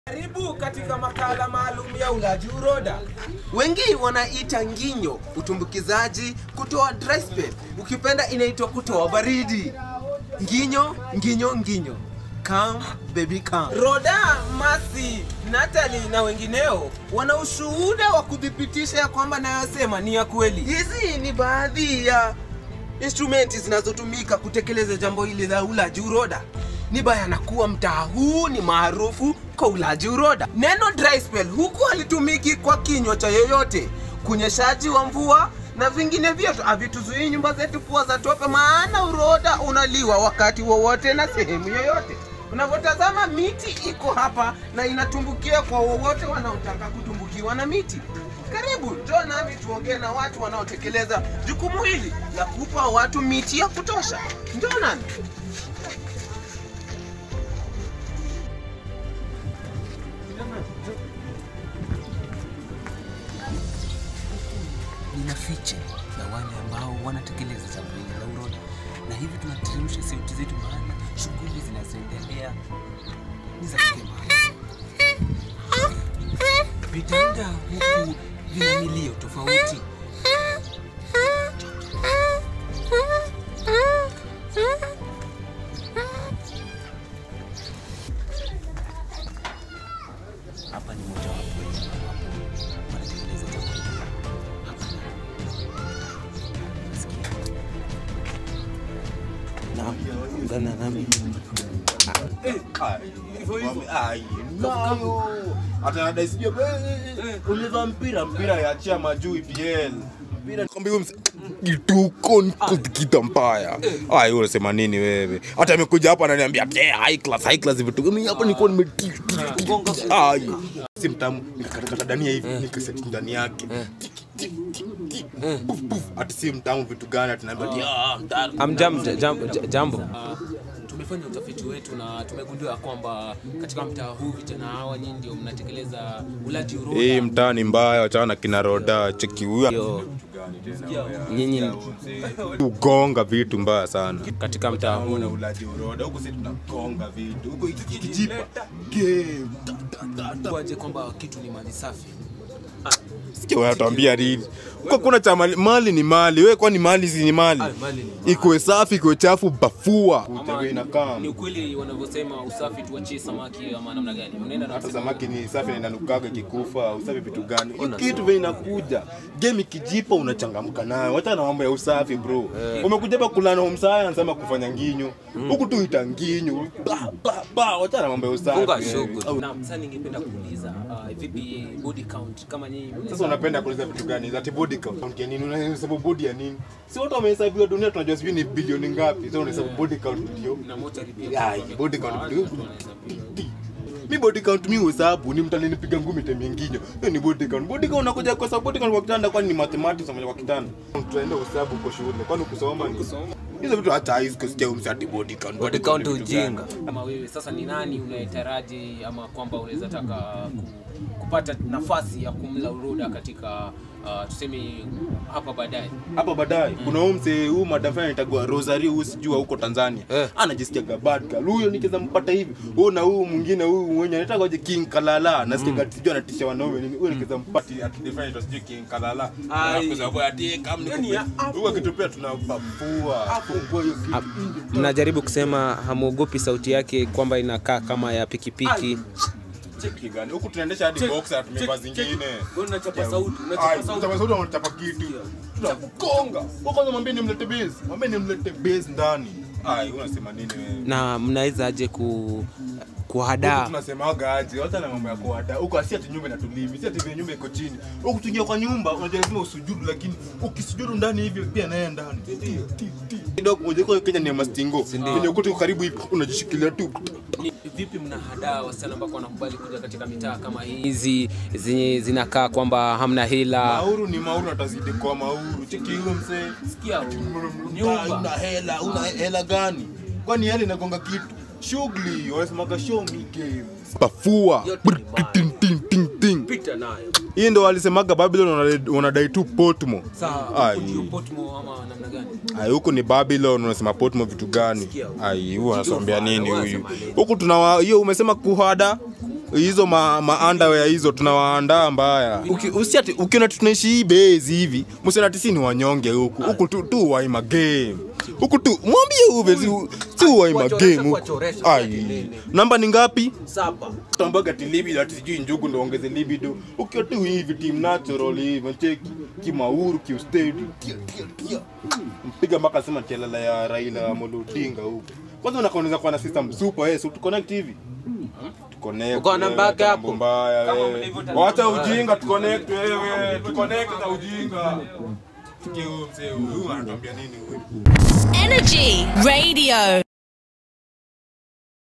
Karibu katika makala maalum ya ulaji uroda. Wengi wanaita nginyo utumbukizaji, kutoa dry spell. Ukipenda inaitwa kutoa baridi. Nginyo, nginyo, nginyo. Come baby come. Roda, Masi, Natalie na wengineo wana ushuhuda wa kuthibitisha ya kwamba nayosema ni ya kweli. Hizi ni baadhi ya instrumenti zinazotumika kutekeleza jambo hili la ulaji uroda. Ni bayana kuwa mtaa huu ni maarufu kwa ulaji uroda. Neno dry spell huku halitumiki kwa kinywa cha yoyote. Kunyeshaji wa mvua na vingine vyote havituzuii nyumba zetu kuwa za tope, maana uroda unaliwa wakati wowote na sehemu yoyote. Unavyotazama miti iko hapa na inatumbukia kwa wowote wanaotaka kutumbukiwa na miti. Karibu, njoo nami tuongee na watu wanaotekeleza jukumu hili la kupa watu miti ya kutosha. Njoo nami. nina fiche ya wale ambao wanatekeleza jambo hili la uroda, na hivi tunateremsha sauti zetu, maana shughuli zinazoendelea ni za kikemani. Vitanda huku vina milio tofauti. Hapa ni mojawapo ya ambapo wanatekeleza jambo hili. Hapa nasikia Naam, ungana nami. atanadaisijua ulivaa mpira mpira yachia majuu EPL mpira kwambia huyu mse- kituko nikikita mbaya ai unasema nini wewe hata amekuja hapa ananiambia "Eh, high class high class vitu mimi hapa nilikuwa nime ai si mtamu nikakatakata dania hivi nikaseti ndani yake Puf, puf. ati si mtamu vitu gani atinaambia ati, "Ah, mtamu." Amjam, jam, jambo. Ah, tumefanya utafiti wetu na tumegundua kwamba katika mtaa huu vijana hawa nyinyi ndio mnatekeleza ulaji uroda. hii mtaa ni mbaya wachana na kina roda cheki huyu Yo, nyinyi ugonga vitu mbaya sana katika mtaa huu na ulaji uroda huku sisi tunagonga vitu huku ikijipa game Ta, ta, ta, ta. Kuaje kwamba kitu ni mali safi. Sikia wanatuambia nini kwa kuna cha mali, mali ni mali wewe kwani mali si ni mali Ah, mali ni mali. ikuwe safi ikuwe chafu bafua Ama ni ukweli wanavyosema usafi tuachie samaki ama namna gani? Unaenda na hata kusema- samaki ni safi na inanukaga ikikufa usafi vitu gani Hii kitu vile inakuja game ikijipa unachangamka nayo wacha na mambo ya usafi bro umekuja hapa kulana home science ama kufanya nginyo huku tu ita nginyo ba ba ba wacha na mambo ya usafi Funga shughuli. Naam, sasa ningependa kuuliza ah, vipi body count kama nyinyi Sasa unapenda kuuliza vitu gani? Ati body count ya nini? Unahesabu body ya nini? Si watu wamehesabiwa dunia tunajua sijui ni bilioni ngapi. Sasa unahesabu body count ndio. na mochari pia Ai, body count Watu ndio. wanaweza pia. Mi body count mi uhesabu ni mtu alinipiga ngumi time nyingine. Hiyo ni body count. Body count unakuja kwa sababu body count kwa kitanda kwani ni mathematics ama kwa kitanda. Tunaenda uhesabu kwa shule. Kwani kusoma ni kusoma. Hizo vitu hata hizi kusikia umsati body count. body count ni vitu gani? ujinga. Kama wewe sasa ni nani unayetaraji ama kwamba unaweza taka ku, kupata nafasi ya kumla uroda katika uh, tuseme hapa baadaye? hapa baadaye kuna huyu msee huyu madam fulani anaitwa Rosary huyu sijua huko Tanzania Eh. anajisikia bad girl huyo nikiweza mpata hivi huyu na huyu mwingine huyu mwenye anaitwa je King Kalala nasikia mm. sijui anatisha wanaume nini huyo nikiweza mpata ati different sijui King Kalala Ai. kwa sababu ati kama Yani ya niko huyo akitupia tunabafua fungua hiyo kitu mnajaribu kusema hamwogopi sauti yake kwamba inakaa kama ya pikipiki. cheki gani huku tunaendesha hadi boxer tumevaa zingine Wewe unachapa sauti, Ai, unachapa sauti. unachapa sauti unachapa kitu tunakugonga kwa kwanza mwambie nimlete base mwambie nimlete base ndani ai unasema nini wewe Na mnaweza aje ku Huku kuhadaa tunasemaga aje hata na mambo ya kuada huko asi ati nyumba inatulimi si ati vile nyumba iko chini huku tuingia kwa nyumba unajua lazima usujudu lakini ukisujudu ndani hivi pia naye ndani Ti, ti, ti. kidogo moja kwa Kenya ni ya mastingo kwenye ukuta uko karibu hivi unajishikilia tu Ni vipi mnahadaa wasichana ambao wanakubali kuja katika mitaa kama hii? hizi zenye zinakaa kwamba hamna hila. mauru ni mauru atazidi kwa mauru cheki huyo msee Sikia una nyumba hela una hela gani kwani hela inagonga kitu shughuli wanasemaga show me game pafua Yote ni mbaya. ting ting ting ting pita nayo. hii ndo walisemaga babylon wanadai- wanadai tu potmo Sawa, Ai. ndio Portmore ama namna gani? ai huku ni babylon unasema potmo vitu gani ai huyu anasomea nini huyu huku tuna hiyo umesema kuhada hizo ma, ma underwear hizo tunawaandaa mbaya Uki- usiati ukiona tunaishi hii base hivi msiona ati si ni wanyonge huku huku tu tu waima game huku tu mwambie uve si, si waima Kuwachoresha, game huku kuwachoresha, ai ati nini? namba ni ngapi Saba. tambaga ati libido ati sijui njugu ndo ongeze libido ukiwa tu hivi team natural hivi cheki kimauru kiustedi tia tia tia mpiga mpaka sema tialala ya Raila Amolo Odinga huko kwanza unakoneza kwa na system super eh so tu connect hivi Tuconnect, Uko na wewe, bag hata hapo? mambo mbaya, Kama wewe. mlivyotangaza. wacha ujinga tuconnect wewe tuconnect na ujinga Sikia huyu mzee huyu anatuambia nini huyu Energy Radio.